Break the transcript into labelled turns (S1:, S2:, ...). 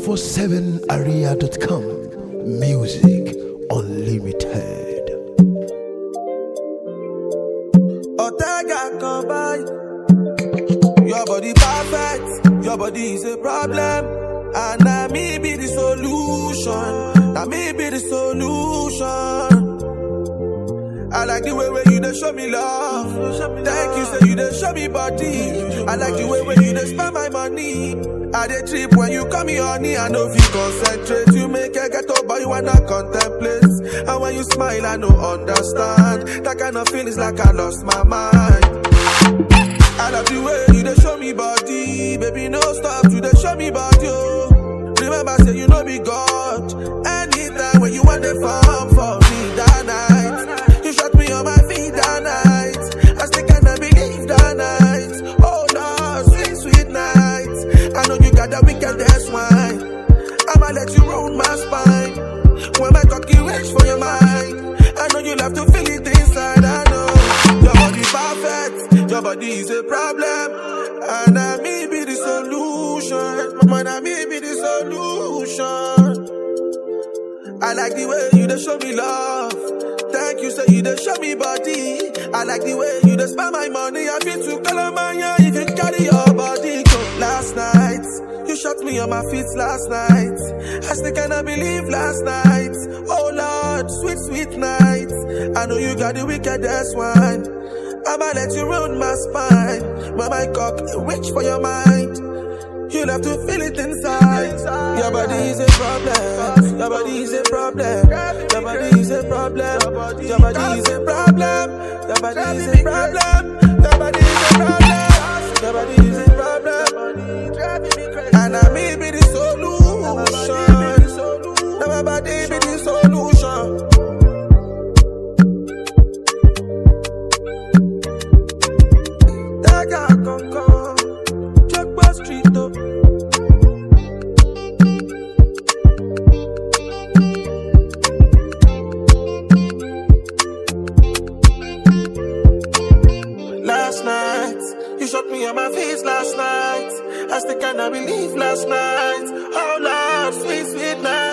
S1: 247area.com. Music Unlimited.
S2: Ortega come by. Your body perfect, your body is a problem. And now me be the solution. Now me be the solution. I like the way where you dey show me love. Thank you, say you dey show me body. I like the way where you dey spend my money. I dey trip when you call me honey. I know if you concentrate, you make a get up, but you wanna contemplate. And when you smile, I no understand. That kind of feelings like I lost my mind. I love the way you dey show me body, baby. No stop, you dey show me body. Oh. Remember, say you know be God. Anytime when you want the farm for me that night, you shot me on my feet that night. I still cannot believe that night. Oh Lord, sweet sweet night. I know you got the wickedest wine. I'ma let you ruin my spine. When my cocky reach for your mind, I know you love to feel it inside. I know your body perfect, your body is a problem, and I me be the solution. Man, I me be the solution. I like the way you dey show me love. Thank you, say you dey show me body. I like the way you dey spend my money. I feel to Calamania if you carry your body. Go. Last night, you shot me on my feet last night. I still cannot believe last night. Oh Lord, sweet, sweet night. I know you got the wickedest one. I'ma let you ruin my spine. When my cock reach for your mind. You'll have to feel it inside. Your body is a problem. Your body is a problem. Your body is a problem. Your body is a problem. Your body is a problem. Your body is a problem. Your body is a problem. And I may be the solution. Now my body be the solution. Daga kankan, Jogba street up. Last night, you shot me on my face last night. I still cannot believe last night. Oh Lord, sweet, sweet night.